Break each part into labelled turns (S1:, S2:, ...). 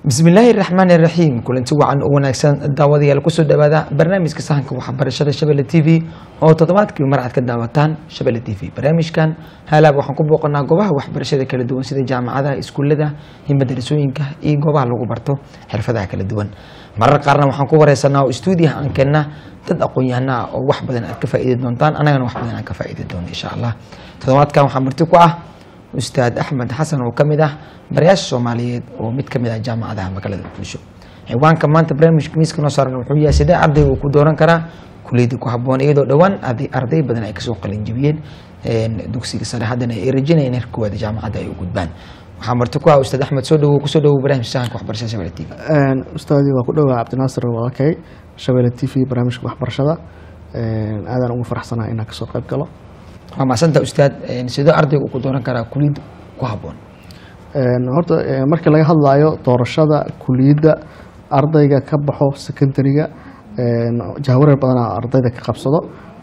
S1: bismillaahi raxmaan iraxiim kulanti wacan oo wanaagsan daawadayaal kusoo dhawaada barnaamijka sahanka waxbarashada shabelle t v oo toddobaadkii mar aad ka daawataan shabelle t v barnaamijkan haalaab waxaan ku booqanaa goobaha waxbarashada kala duwan sida jaamacadaha iskuullada iyo madarasooyinka iyo goobaha lagu barto xirfadaha kala duwan marar qaarna waxaan ku wareysanaa oo stuudiyaha aan keenna dad aqoon-yahana ah oo wax badan aad ka faa'iidi doontaan annagana wax badan aan ka faa'iidi doono insha allah toddobaadkan waxaa marti ku ah ustaad axmed xasan oo kamid ah barayaasha soomaaliyeed oo mid kamid ah jaamacadaha magaalada muqdisho ciwaanka maanta barnaamijka miiska noo saaran wuxuu yahay sidee ardayga uu ku dooran karaa kuliyadda ku haboon iyadoo dhowaan arday badan ay kasoo qalinjibiyeen dugsiga sare haddana ay rajinayeen heerka koowaad jaamacadda ay u gudbaan waxaa marti ku ah ustaad axmed soo dhawow kusoo dhawow barnaamijka sahanka waxbarashada shabelle t v
S2: ustaadii waa ku dhowaa cabdinaasir walaalkay shabelle t v barnaamijka waxbarashada aadaan ugu faraxsanaa inaan kasoo qayb galo
S1: waa maasanta ustaad sidoo ardayga uu ku dooran karaa kuliyadda ku haboon
S2: horta markii laga hadlayo doorashada kuliyadda ardayga ka baxo secondariga jahwareer badanaa ardayda ka qabsado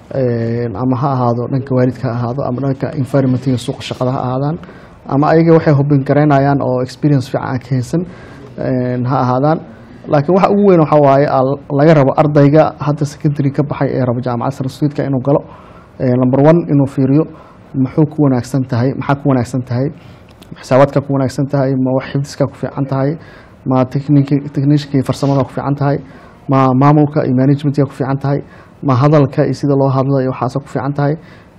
S2: ama ha ahaado dhanka waalidka ha ahaado ama dhanka environmentiga suuqa shaqada ha ahaadaan ama ayaga waxay hubin garaynayaan oo experience fiican aan ka haysan ha ahaadaan laakiin waxa ugu weyn waxa waaye laga rabo ardayga hadda secondary ka baxay ee rabo jaamacad sarstuudka inuu galo number one inuu fiiriyo muxuu ku wanaagsan tahay maxaa ku wanaagsan tahay xisaabaadka ku wanaagsan tahay ma wax xifdiska ku fiican tahay ma techniciankii farsamada ku fiican tahay ma maamulka iyo managementka ku fiican tahay ma hadalka iyo sida loo hadlo iyo waxaas ku fiican tahay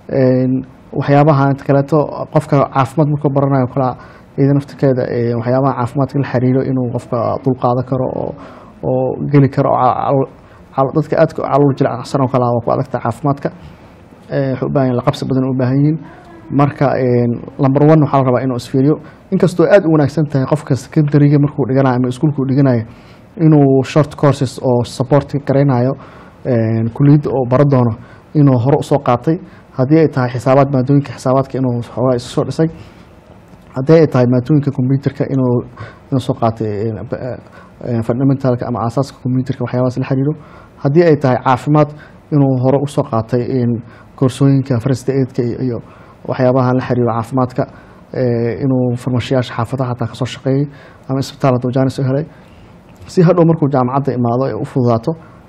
S2: waxyaabaha inta kaleeto qofka caafimaad markuu baranayo kala iyada naftirkeeda waxyaabaha caafimaadka la xiriiro inuu qofka dulqaadan karo oo oo geli karo dadka aadka calool jilacsan oo kale waa ku adagta caafimaadka waxay u baahan yihin laqabsi badan u baahan yihiin marka number one waxaa la rabaa inuu isfiiriyo inkastoo aad u wanaagsan tahay qofka secondariga markuu dhiganayo ama iskuulka uu dhiganayo inuu short courses oo support garaynayo kuliyadda oo baro doono inuu hore usoo qaatay haddii ay tahay xisaabaad maadooyinka xisaabaadka inuu xoogaa isu soo dhisay haddii ay tahay maadooyinka computerka inuu inuu soo qaatay fundamentalka ama aasaaska computerka waxyaabahaas la xiriiro haddii ay tahay caafimaad inuu hore usoo qaatay koorsooyinka first aidka iyo waxyaabaha la xiriiro caafimaadka inuu farmashiyaasha xaafadaha hataa kasoo shaqeeyey ama isbitaal hadduu jaanis u helay si hadhow markuu jaamacadda imaado ee u fududaato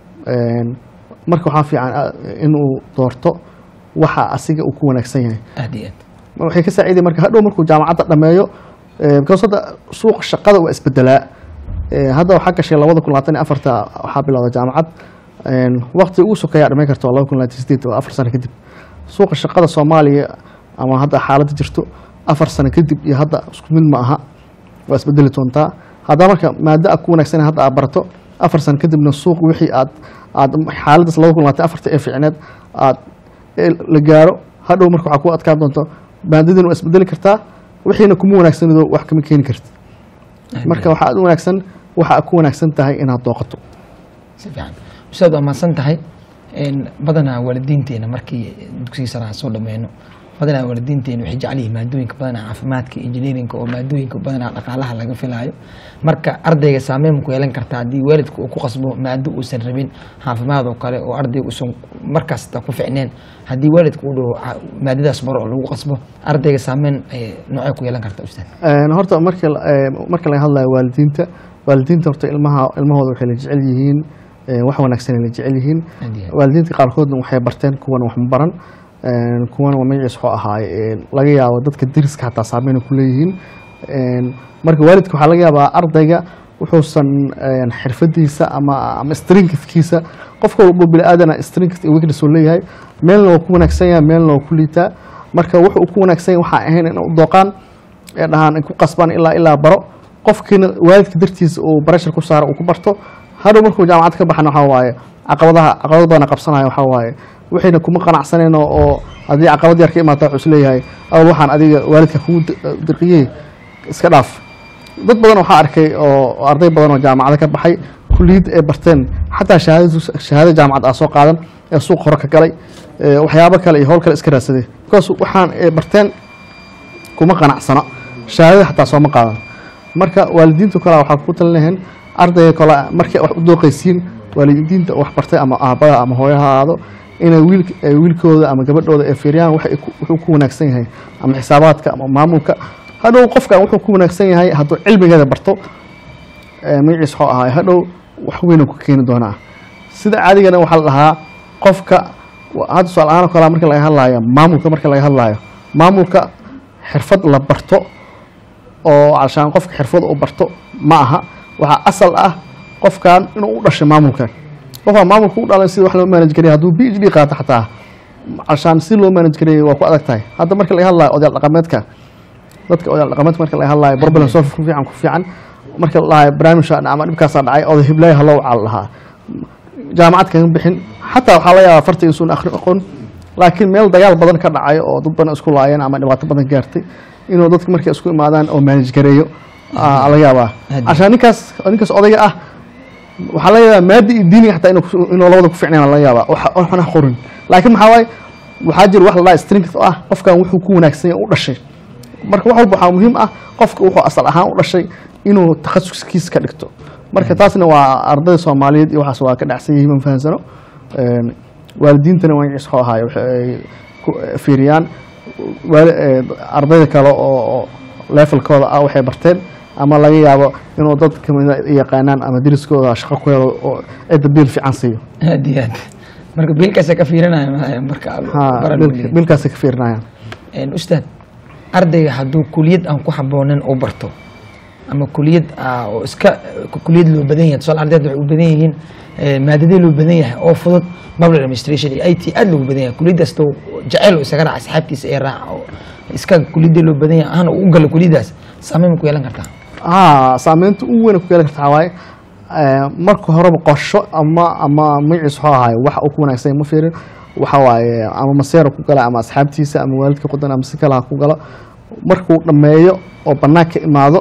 S2: marka waxaa fiican inuu doorto waxa asiga uu ku wanaagsan yahay
S1: aad iyo aad
S2: waxay ka saaciday marka hadhow markuu jaamacadda dhameeyo because hadda suuqa shaqada waa isbedelaa hadda waxaa gashay labada kun labaatan iyo afarta waxaa bilowda jaamacad waqti ugu sokeeyaa dhamay karta waa laba kun labaatan sideed oo afar sano kadib suuqa shaqada soomaaliya ama hadda xaaladda jirto afar sano kadib iyo hadda isku mid ma aha waa isbedeli doontaa haddaa marka maado a ku wanaagsan hadda aad barato afar sano kadibna suuq wixii aad aad xaaladdaas laba kun labaatan afarta ee ficneed aad la gaaro hadhow marka waxaa ku adkaan doonto maadadin waa isbedeli kartaa wixiina kuma wanaagsanido wax kama keeni karti marka waxaa aad u wanaagsan waxa ku wanaagsan tahay inaad dooqato
S1: si fiican ustaad waa mahadsan tahay badanaa waalidiinteena markii dugsiga sare aan soo dhameyno badanaa waalidiinteena waxay jecel yihiin maadooyinka badanaa caafimaadka engineerinka oo maadooyinka badanaa dhaqaalaha laga filaayo marka ardayga saameyn ku yeelan karta haddii waalidka uu ku qasbo maado uusan rabin caafimaad oo kale oo ardayga uusan markaasta ku ficneen haddii waalidka uu dhaho maadadaas baro oo lagu qasbo ardayga saameyn noocay ku yeelan karta ustaad
S2: horta marka marka laga hadlayo waalidiinta waalidiinta horta ilmaha ilmahooda waxay la jecel yihiin wax wanaagsan ay la jecel yihiin waalidiinta qaarkoodna waxay barteen kuwana wax ma baran kuwana waa magaciis waxuu ahaaye laga yaabo dadka deriska hataa saameyn ku leeyihiin marka waalidka waxaa laga yaabaa ardayga wuxuusan xirfadiisa ama ama stringkiisa qofka walbo bini aadana stringkis iyo weakness uu leeyahay meelna waa ku wanaagsan yahay meelna waa ku liitaa marka wuxuu ku wanaagsan yahay waxaa ahayn in u dooqaan ee dhahaan ku qasbaan ilaa ilaa baro qofkiina waalidka dartiisa uu barashar ku saaro uu ku barto hadhow markuu jaamacad ka baxana waxaa waaye caqabadaha caqabad badana qabsanaya waxaa waaye waxayna kuma qanacsaneen oo haddii caqabad yar ka imaata wuxuu isleeyahay awal waxaan adiga waalidka kugu dirqiyey iska dhaaf dad badan waxaa arkay oo arday badan oo jaamacada ka baxay kuliyad ay barteen xataa shahaado jaamacad aa soo qaadan ee suuq hore ka galay waxyaabo kale iyo howl kale iska raadsaday because waxaan ay barteen kuma qanacsana shahaadada xataa sooma qaadan marka waalidiintu kale waxaa ku talinaheen ardayga kale markay wax u dooqaysiin waalidiinta wax bartay ama aabada ama hooyaha aado inay wiil wiilkooda ama gabadhooda ay fiiriyaan wuxuu ku wanaagsan yahay ama xisaabaadka ama maamulka hadhow qofkan wuxuu ku wanaagsan yahay hadduu cilmigeeda barto eh, magaciis waxuu ahaa hadhow wax weyn ku keeni doonaa sida caadigana waxaa la dhahaa qofka wa- hadda su-aal ahaan oo kale marka laga hadlaayo maamulka marka laga hadlaayo maamulka xirfad la barto oo alshaan qofka xirfad u barto ma aha waxaa asal ah qofkan inuu u dhashay maamulkan qofka maamulka u dhalan sida wax loo manage gareeya hadduu b h d qaato xataa alshaan si loo manage gareeyay waa ku adag tahay hadda marka laga hadlayo odayaal dhaqameedka dadka odayaal dhaqameedka marka laga hadlayo problem solve ku fiican ku fiican marka la dhahayo barnaamijka ama dhibkaasaa dhacay oday hiblaayo haloo caal lahaa jaamacad kaga bixin xataa waxaa laga yaabaa farta isuun akhri aqoon laakiin meel dagaal badan ka dhacay oo dad badan isku laayeen ama dhibaato badan gaartay inuu dadka markay isku imaadaan oo manage gareeyo aa laga yaabaa
S1: Hadi.
S2: cashaan ninkaas ninkaas odayga ah waxaa laga yaabaa maadi iyo diiniga xataa inuu ku- inuu labada ku ficnayn laga yaabaa wax waxna qorin laakiin maxaa waaye waxaa jira wax la dhaha strength oo ah qofkan wuxuu ku wanaagsan yahay u dhashay marka wax walba waxaa muhiim ah qofka wuxuu asal ahaan u dhashay inuu takhasuskiisa ka dhigto marka taasna waa ardayda soomaaliyeed iyo waxaas waa ka dhacsan yihiin ma fahansano Een, waalidiintana waa in cisxo ahaayo waxa ay ku fiiriyaan waali- ee, ardayda kale oo oo levelkooda ah waxay barteen ama laga yaabo inuu dad kamida yaqaanaan ama deriskooda shaqo ku helo oo cidda biil fiican siiyo
S1: aad iyo aad marka biilkaasa ka fiirinaya ma- marka
S2: ha
S1: baran
S2: biil-
S1: leeyahay.
S2: biilkaasay ka fiirinayaan
S1: Een, ustaad ardayga hadduu kuliyad aan ku haboonin u barto ama kuliyad ah, oo iska kuliyad loo badan yahay tusaale ardayda waxay u badan yihiin eh, maadadii loo badan yahay oo fudud public administration iyo i t aad loogu badan yahay kuliyadaas to jecel oo isaga raaca asxaabtiisa ee raaca oo iska kuliyadii loo badan yahay ahaan u galo kuliyadaas saameyn ma ku yeelan kartaa
S2: haa saameynta ugu weyn ku yeelan kartaa waaye ee, marka horeba qorsho ama ama magaciis waxuu ahaay wax uu ku wanaagsan yahay ma fiirin waxa waaye ama maseera ku gala ama asxaabtiisa ama waalidka qudan ama si kale ha ku galo markuu dhammeeyo oo banaanka imaado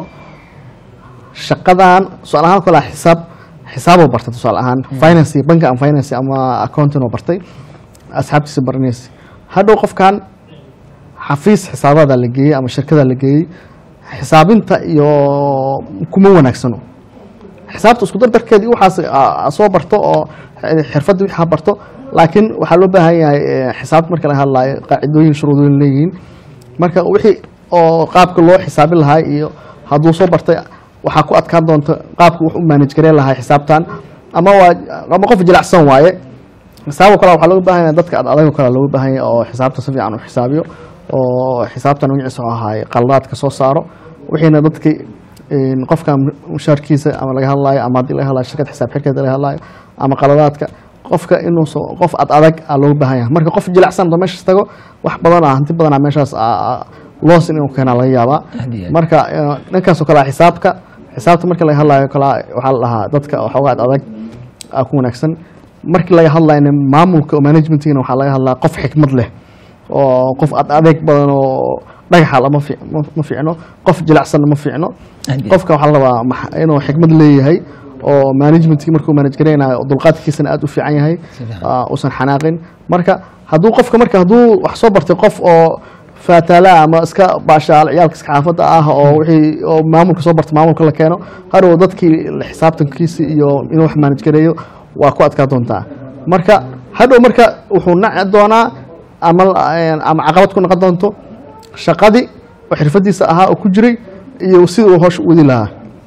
S2: shaqadan tusaale ahaan kale xisaab xisaaboo bartay tusaale ahaan finance iyo banka ama finance ama accounting oo bartay asxaabtiisa baranaysa hadhow qofkan xafiis xisaabaada la geeyey ama shirkada la geeyey xisaabinta iyo kuma wanaagsano xisaabta isku dardarkeeda iyo waxaas aa- aa soo barto oo xirfadda wixii ha barto laakiin waxaa loo baahan yahay eh, xisaabta marka laga hadlaayo qaacidooyin shuruudooyin leeyihiin marka wixii oo qaabka loo xisaabin lahaa iyo hadduu soo bartay waxaa ku adkaan doonta qaabka wax u manage gareen lahaa xisaabtan ama waa ama qof jilacsan waaye xisaabo kale waxaa looga baahan yahay dadka ad adago kale looga baahan yahay oo xisaabta si fiican u xisaabiyo oo xisaabtan magaciisa oo ahaay qaladaadka soo saaro wixiina dadki een, qofka mushaarkiisa ama laga hadlaayo ama haddii laga hadlaayo shirkad xisaab xirkeeda laga hadlaayo ama qaladaadka qofka inuu soo qof ad adag aa looga baahan yahay marka qof jilacsan oo meeshaas tago wax badan ah hanti badan ah meeshaas aa- aa- loos inuu keenaa laga yaabaa
S1: Aad iyo aad.
S2: marka eh, dhankaasoo kale ah xisaabka xisaabta marka laga hadlaayo kale waxaa la dhahaa dadka waxoogaa ad adag aa ku wanaagsan markii laga hadlayna maamulka oo managementigana waxaa laga hadlaa qof xikmad leh oo qof ad adeeg badan oo dhagaxa lama fi- ma- ma fiicno qof jilacsanna ma fiicno
S1: Aad iyo
S2: qofka waxaa la rabaa max- inuu xikmad leeyahay oo managementkii markuu manage gareynayo oo dulqaadkiisana aad u fiican yahay
S1: Si fiican.
S2: aa, uusan xanaaqin marka hadduu qofka marka hadduu wax soo bartay qof oo faataala ama iska baashaal ciyaalka iska xaafadda ah oo wixii oo maamulka soo bartay maamulka la keeno hadhow dadkii la xisaabtankiisi iyo inuu wax manage gareeyo waa ku adkaa doontaa marka hadhow marka wuxuu naci doonaa ama ama caqabad ku noqon doonto shaqadii oo xirfadiisa ahaa oo ku jiray iyo sida uu hoosh u wadi lahaa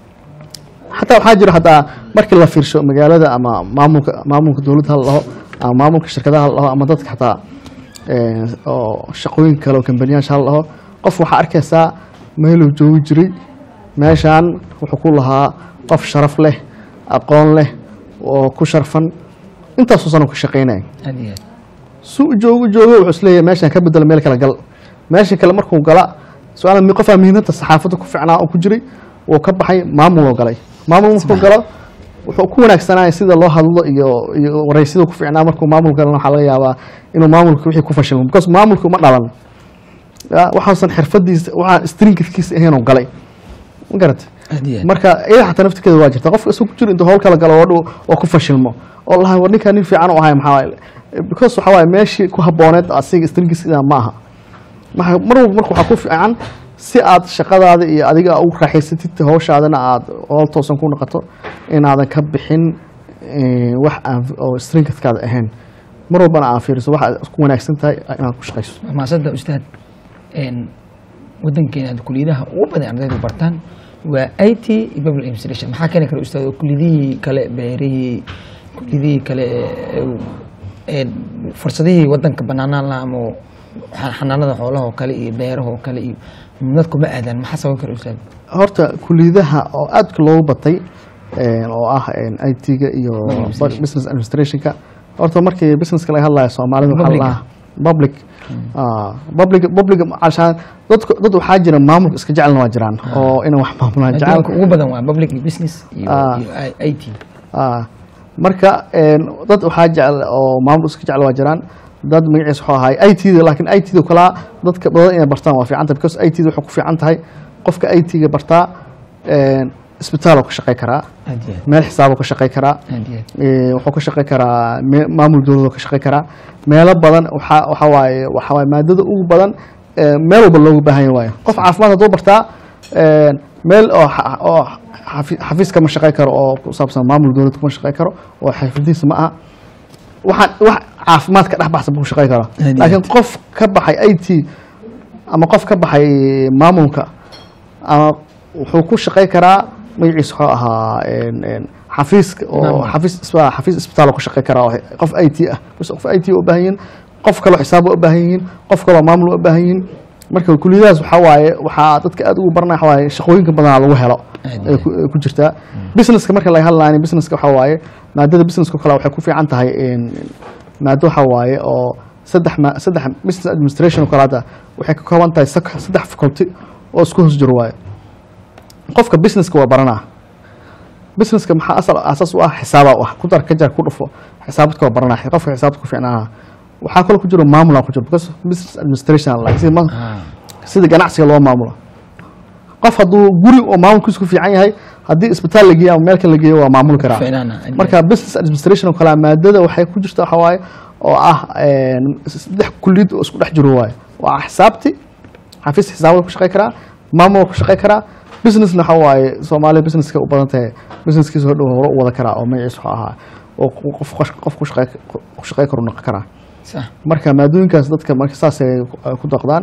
S2: xataa waxaa jira hataa markii la fiirsho magaalada ama maamulka maamulka dowladda ha la dhaho ama maamulka shirkadaha ha la dhaho ama dadka xataa eh, oo shaqooyin kale oo kambaniyaasha ha la dhaho qof waxaa arkaysaa meeluu joogi jiray meeshaan wuxuu ku lahaa qof sharaf leh aqoon leh oo ku sharfan intaasoo sano ka shaqaynaya
S1: aad iyo aad
S2: su u joogo joogo wuxuu isleeyahay meeshaan ka bedelo meel kale gal meesha kale markuu gala su-aal mi qofaa mihinada saxaafadda ku ficnaa oo ku jiray wuu ka baxay maamuloo galay maamul markuu galo wuxuu ku wanaagsanaya sida loo hadlo iyo iyo waraysyada ku ficnaa markuu maamul galana waxaa laga yaabaa inuu maamulka wixii ku fashilmo because maamulka uma dhalan Ya, waxaasan xirfadiisa waxaa stringkiisa ahaynoo galay ma garatay
S1: aad iyo aad
S2: marka iyada xataa naftirkeeda waa jirta qofka isagoo ku jiro intuu howl kala galo oo dhow oo ku fashilmo oo lahay war ninkaa nin fiican u ahay maxaa waaye because waxaa waaye meeshii ku habbooneed asiga stringiisa ma aha Maxa- mar walba marka waxaa ku fiican si aad shaqadaada iyo adiga ugu raaxaysatid hawshaadana aad howl toosan ku noqoto inaadan ka bixin eh, wax aan oo stringkaada ahayn mar walbana aan fiiriso wax aad ku wanaagsan tahay inaad ku shaqayso
S1: maasada ustaad een wadankeena kuliyadaha ugu badan ardaydu bartaan waa i t iyo public administration maxaa keeni kara ustaad oo kulidihii kale beerihii kulidihii kale ee- ee fursadihii wadanka banaanaan laha ama xa- xanaanada xoolaha oo kale iyo beeraha oo kale iyo dadku ma aadaan maxaa sababi kara ustaad
S2: horta kuliyadaha oo aadka loogu batay een, oo ah i t-ga iyo
S1: Administration.
S2: business administrationka horta markii businesska laga hadlayo soomaalida waxaa
S1: Public.
S2: la dhahaa public Ah, public public cashaan dadku dad waxaa jira maamulka iska jecelna waa jiraan oo inay wax maamulaan jecel
S1: adduunka ugu badan waa public iyo business iyo
S2: Ah.
S1: iyo i t
S2: Ah, marka een, dad waxaa jecel oo maamul iska jecel waa jiraan dad magaciisa wuxuu ahay i t da laakiin i t da kalaa dadka badan inay bartaan waa fiican tahay because i t da waxay ku fiican tahay qofka i t ga bartaa een, isbitaal oo ka shaqey karaa
S1: aad iyo aad
S2: meel xisaab oo ka shaqey karaa
S1: aad iyo aad
S2: ee, wuxuu ka shaqey karaa me- maamul dowlad oo ka shaqey karaa meelo badan waxaa waxaa waaye waxaa waaye maadada ugu badan ee, meel walba loogu baahan yahay waaye qof caafimaad hadduu bartaa een, meel oo xa- oo xafi- xafiis kama shaqey karo oo ku saabsan maamul dowlad kuma shaqey karo oo xirfadiisa ma aha waxaan wax caafimaad ka dhex baxsan buu shaqey karaa
S1: Aad iyo
S2: laakiin qof ka baxay i t ama qof ka baxay maamulka ama wuxuu ku shaqey karaa magaciisa wuxuu ahaa een, een, xafiiska oo
S1: Maamul.
S2: xafiis isba- xafiis isbitaal oo ku shaqey karaa oo qof i t ah bas qof i t u baahan yihiin qof kaloo xisaab u baahan yihiin qof kaloo maamul u baahan yihiin marka kuliyadahaas waxaa waaye waxaa dadka aad ugu baranaya waxaa waaye shaqooyinka badanaa lagu helo
S1: Aad
S2: ay ku- ay ku jirtaa businesska marka laga hadlayo businesska waxaa waaye maadada businesska kale waxay ku fiican tahay een, maado waxaa waaye oo saddex ma saddex business administration oo kale hadda waxay ka kooban tahay sak- saddex faculty oo isku hoos jiro waaye qofka businesska waa baranaa businesska maxaa asal asaas u ah xisaaba u ah ku dar ka jar ku dhufo xisaabadka waa baranaa qofka xisaabta ku fiicnaa waxaa kaloo ku jiro maamula ku jiro because business administration like sida ma-
S1: Ah,
S2: sida ganacsiga loo maamulo qof hadduu guri oo maamulkiisu ku fiican yahay haddii isbitaal la geeyo ama meel kale la geeyo waa maamuli karaa
S1: fiicnaana, aad iyo
S2: marka business administration oo kale maadada waxay ku jirta waxa waaye oo ah een, saddex kuliyad oo isku dhex jiro waaye waa xisaabti xafiis xisaabada ku shaqey karaa maamul ku shaqey karaa businessna waxa waaye soomaaliya businesska u badan tahay businesskiisa hodhow hore u wada karaa oo magaciisa wuxuu ahaa oo qof qof ku shaqey ku shaqey karu noqon karaa
S1: sax
S2: marka maadooyinkaas dadka marka saas ay ku daqdaan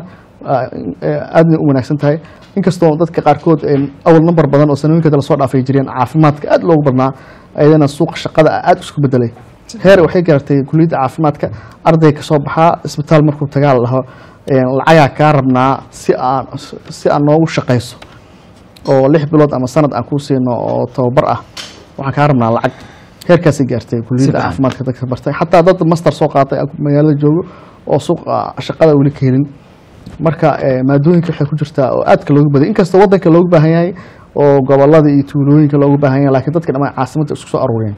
S2: aadna u wanaagsan tahay inkastoo dadka qaarkood een, awal number badan oo sanooyinka kale soo dhaafay jireen caafimaadka aad loogu badnaa ayadana suuqa shaqada aad isku bedelay heer waxay gaartay kuliyadda caafimaadka arday ka soo baxaa isbitaal markuu tagaa la dhaho een, lacagaa kaa rabnaa si aan si aan noogu shaqayso oo lix bilood ama sanad aan kuu siino oo tababar ah waxaan kaa rabnaa lacag heerkaasay gaartay kuliyadda
S1: fiican.
S2: caafimaadka dadka bartay xataa dad master soo qaatay aan magaalada joogo oo suuqa shaqada weli ka helin marka eh, maadooyinka waxay ku jirtaa oo aadka loogu baday inkastoo wadanka loogu baahan yahay oo gobolada iyo tuulooyinka loogu baahan yahay laakiin dadka dhammaan caasimadda isku soo aruuriyeen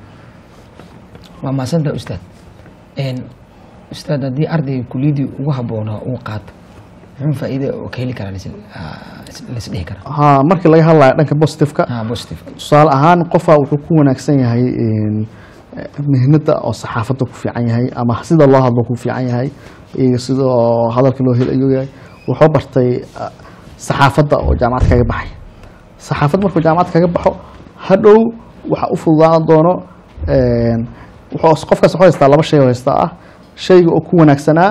S1: waa mahadsanta ustaad Een, ustaad haddii ardayga kuliyadii ugu habboonaa uu qaato muxuu faa'iide oo ka heli karaa lis- ah, lis dhihi karaa
S2: ha markii laga hadlayo dhanka positiveka
S1: ah positive
S2: tusaale ahaan qofaa wuxuu ku wanaagsan yahay een, eh, mihnada oo saxaafadda ku fiican yahay ama sida loo hadlo ku fiican yahay iyo sida oo hadalka loo helayo yahay wuxuu bartay ah, saxaafadda oo jaamacad kaga baxay saxaafad markuu jaamacad kaga baxo hadhow waxa u fududaan doono een, wuxuu qofkaas wuxuu haystaa laba shay oo haystaa ah shayga oo ku wanaagsanaa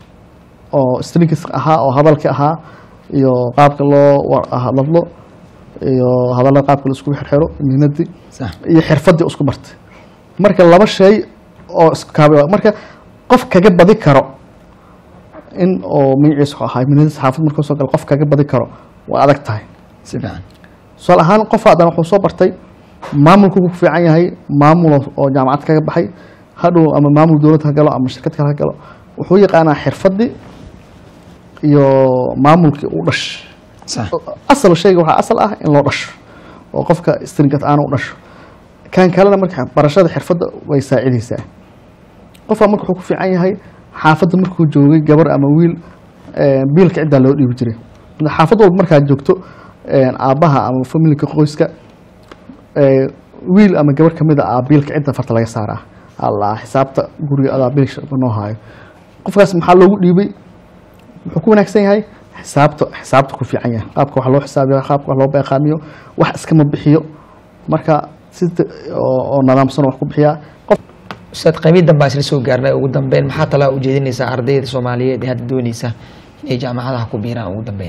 S2: oo strings ahaa oo hadalka ahaa iyo qaabka loo war- hadlo iyo hadallada qaabka la isku xirxiro mihnadii
S1: sax
S2: iyo xirfadii isku bartay marka laba shay oo iskaaba marka qof kaga badi karo in oo magaciisa wuxuu ahaa mihnadii saxaafad markuu soo galo qof kaga badi karo waa adag tahay
S1: si fiican
S2: tusaale ahaan qof haddana wuxuu soo bartay maamulku ku fiican yahay maamul oo jaamacad kaga baxay hadhow ama maamul dowlad ha galo ama shirkad kale ha galo wuxuu yaqaanaa xirfadii iyo maamulkii u dhash
S1: sax
S2: asal shayga waxaa asal ah in loo dhasho oo qofka stringat aana u dhasho kan kalena marka barashada xirfadda way saacidaysaa qofka marka wuxuu ku fiican yahay xaafadda markuu joogay gabar ama wiil eh, biilka ciddaa loo dhiibi jiray Marka xaafad walba markaad joogto eh, aabbaha ama familka qoyska eh, wiil ama gabar kamid a aa biilka cidda farta laga saaraa alla xisaabta guriga adaa biilka noo haayo qofkaas maxaa loogu dhiibay wuxuu ku wanaagsan yahay xisaabta xisaabta ku fiican yahay qaabka wax loo xisaabiyo qaabka wax loo beeqaamiyo wax iskama bixiyo marka sida oo oo nidaamsan wax ku bixiyaa qof
S1: ustaad qaybii dambe aan isla soo gaarnay ugu dambeyn maxaa talaa ujeedinaysaa ardayda soomaaliyeed ee hadda dooneysa inay jaamacadaha ku biiraan ugu dambeyn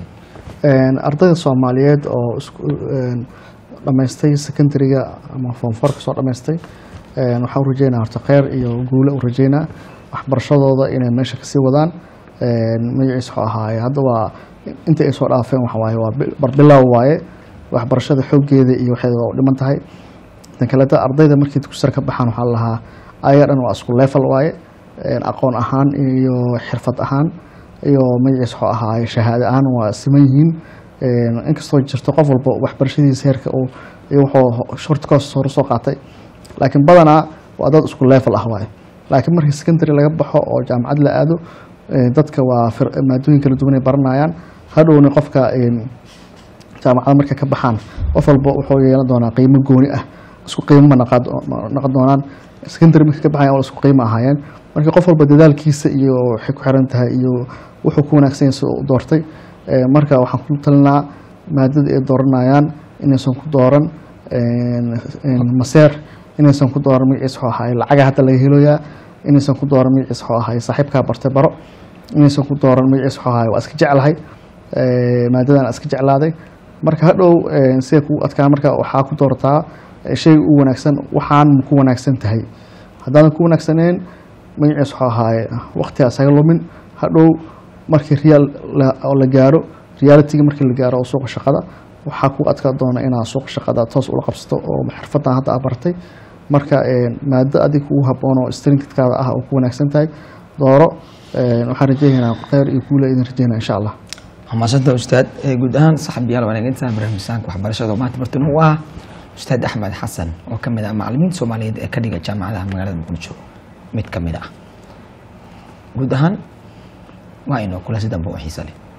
S2: Een, ardayda soomaaliyeed oo isku een, dhammaystay secondary-ga ama form four kasoo dhammaystay een, waxaan u rajeynaa horta kheyr iyo guule u rajeynaa waxbarashadooda inay meesha kasii wadaan een, magaciis wuxuu ahaaye hadda waa inta ay soo dhaafeen waxa waaye waa bil- barbilow waaye waxbarashada xooggeeda iyo waxay u dhiman tahay tan kaleeta ardayda markii dugsiga ka baxaan waxaa la lahaa ayaga dhan waa isku level waaye een, aqoon ahaan iyo xirfad ahaan iyo magaciis wuxuu ahaaye shahaado ahaan waa siman yihiin Een, inkastoo jirto qof walba waxbarashadiisa heerka uu iyo wuxuu short course hore soo qaatay laakiin badanaa waa dad isku level ah waaye laakiin markii secondary laga baxo oo jaamacad la aado ee, dadka waa fir- maadooyin kala duwan ay baranayaan hadhowna qofka een, jaamacada markay ka baxaan qof walba wuxuu yeelan doonaa qiimo gooni ah isku qiimo ma naqad- ma noqon doonaan secondary markay ka baxayan waa isku qiimo ahaayeen marka qof walba dadaalkiisa iyo waxay ku xiran tahay iyo wuxuu ku wanaagsan yahay sida uu doortay Ee, marka waxaan ku talinaa maadada ay dooranayaan inaysan ku dooran een, een, maseer inaysan ku dooran magaciis wuxuu ahaay lacaga hadda laga heloyaa inaysan ku dooran magaciis wuxuu ahaay saaxiibkaa bartay baro inaysan ku dooran magaciis wuxuu ahaay waa iska jeclahay Ee, maadadan iska jeclaaday marka hadhow een, siday kugu adkaa marka waxaa ku doorataa ee, shay u wanaagsan waxaan ma ku wanaagsan tahay haddaadan ku wanaagsaneen magaciis wuxuu ahaaye waqtiga isaga lumin hadhow markii real la- oo la gaaro realitiga markii la gaaro oo suuqa shaqada waxaa ku adkaa doona inaad suuqa shaqada toos ula qabsato oo xirfadan hadda aad bartay marka een, maado adig kugu haboon oo stringkaada ah oo ku wanaagsan tahay dooro een, waxaan rajeynaynaa kheyr iyo kuula idin rajeynaa insha allah
S1: mahadsantaha ustaad Ee, guud ahaan saxabiyaal wanaaginta barnaamijsaanka waxbarashada oo maanta martin u ah ustaad axmed xasan oo ka mid ah macalimiinta soomaaliyeed ee ka dhiga jaamacadaha magaalada muqdisho mid ka mid ah guud ahaan waa inoo kula si dambe oo xiisa leh